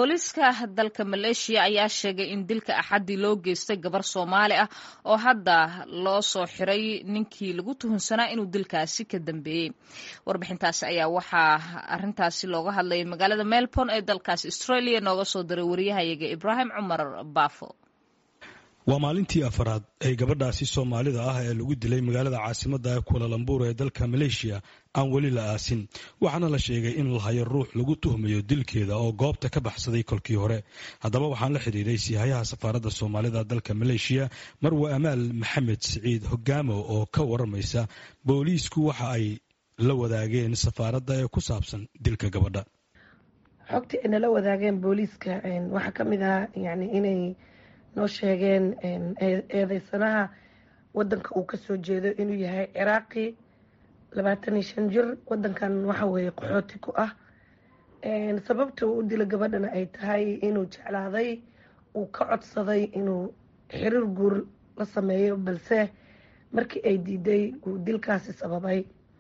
booliiska dalka maleeshiya ayaa sheegay in dilka axaddii loo geystay gabar soomaali ah oo hadda loo soo xiray ninkii lagu tuhunsanaa inuu dilkaasi ka dambeeyey warbixintaasi ayaa waxaa arintaasi looga hadlayay magaalada melbourne ee dalkaasi australia nooga soo diray wariyahayaga ibraahim cumar baafo waa maalintii afaraad ee gabadhaasi soomaalida ah ee lagu dilay magaalada caasimada kualalambuur ee dalka maleeshiya aan weli la aasin waxaana la sheegay in lahayo ruux lagu tuhmayo dilkeeda oo goobta ka baxsaday kolkii hore haddaba waxaan la xidhiiray siihayaha safaaradda soomaalida dalka maleeshiya marwe amaal maxamed siciid hogaamo oo ka waramaysa booliisku waxa ay la wadaageen safaaradda ee ku saabsan dilka gabadha xogtii ay nala wadaageen booliiska waxaa ka mid ah yani inay noo sheegeen eedeysanaha wadanka uu kasoo jeedo inuu yahay ciraaqi labaatan iyo shan jir wadankan waxa weeye qaxooti ku ah sababta uu u dila gabadhana ay tahay inuu jeclaaday uu ka codsaday inuu xiriir guur la sameeyo balse markii ay diiday uu dilkaasi sababay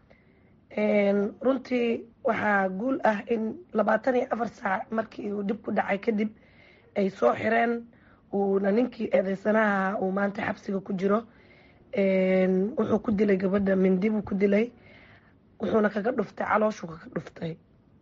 runtii waxaa guul ah in labaatan iyo afar saac markii uu dhib ku dhacay kadib ay soo xireen uuna ninkii eedeysanaha uu maanta xabsiga ku jiro wuxuu ku dilay gabadha mindi buu ku dilay wuxuuna kaga dhuftay calooshuu kaga dhuftay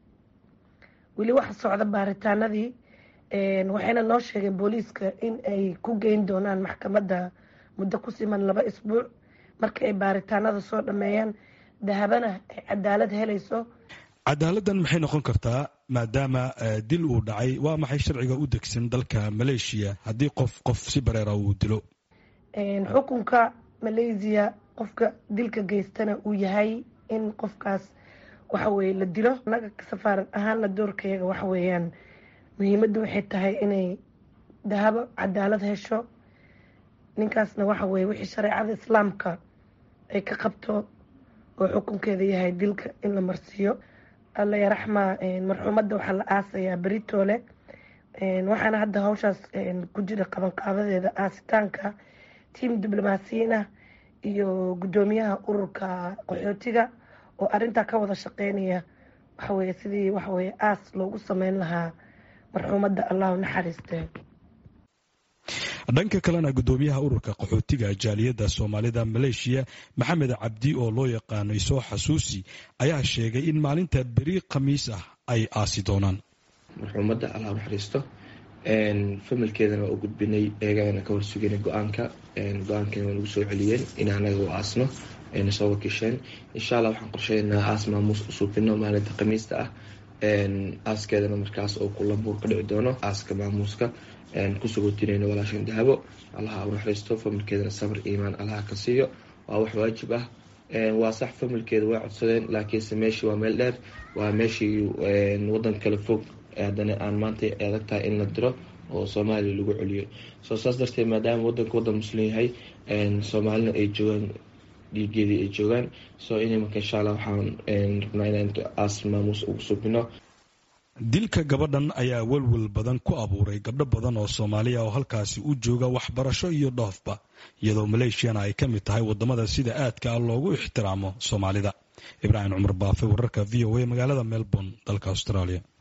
weli waxa socda baaritaanadii waxayna noo sheegeen booliiska in ay ku geyn doonaan maxkamadda muddo ku siman laba isbuuc marka ay baaritaanada soo dhameeyaan dahabana ay cadaalad helayso cadaaladdan maxay noqon kartaa maadaama dil uu dhacay waa maxay sharciga u degsan dalka maleeshiya haddii qof qof si bareera uu dilo xukunka malaysiya qofka dilka geystana uu yahay in qofkaas waxaweye la dilo naga safaarad ahaana doorkayaga waxa weeyaan muhiimadda waxay tahay inay dahabo cadaalad hesho ninkaasna waxa weye wixii shareecada islaamka ay ka qabto oo xukunkeeda yahay dilka in la marsiiyo alla yaraxma marxuumadda waxaa la aasayaa beritoole waxaana hadda hawshaas ku jira qabanqaabadeeda aasitaanka tiim diblomaasiyiin ah iyo guddoomiyaha ururka qaxootiga oo arintaa ka wada shaqeynaya waxaweye sidii waxaweye aas loogu sameyn lahaa marxuumadda allahu naxariiste dhanka kalena guddoomiyaha ururka qaxootiga jaaliyadda soomaalida maleeshiya maxamed cabdi oo loo yaqaanay soo xasuusi ayaa sheegay in maalinta beri khamiis ah ay aasi doonaan marxuumadda allah naxariisto familkeedana waa u gudbinay eegana ka horsuganay go-aanka go-aankeena waa nagu soo celiyeen in anaga u aasno ayna soo wakiisheen insha allah waxaan qorsheynaa aas maamuus u suubino maalinta khamiista ah aaskeedana markaas oo kulambuur ka dhici doono aaska maamuuska kusugotinayno walaashan dahabo allaha u naxariisto familkeedana sabr iimaan allaha ka siiyo waa wax waajib ah waa sax familkeeda way codsadeen laakiinse meeshii waa meel dheer waa meeshii wadan kale fog haddana aan maanta adag tahay in la diro oo soomaaliya lagu celiyo soo saas darteed maadaama wadanka wadan muslim yahay soomaalina ay joogaan dhiigeedii ay joogaan soo in marka insha allah waxaan rabnaa inaan aas maamuus ugu subino dilka gabadhan ayaa welwel badan ku abuuray gabdho badan oo soomaaliya oo halkaasi u jooga waxbarasho iyo dhoofba iyadoo maleeshiyana ay ka mid tahay wadamada sida aadka ah loogu ixtiraamo soomaalida ibraahim cumar baafe wararka v o a magaalada melbourne dalka australia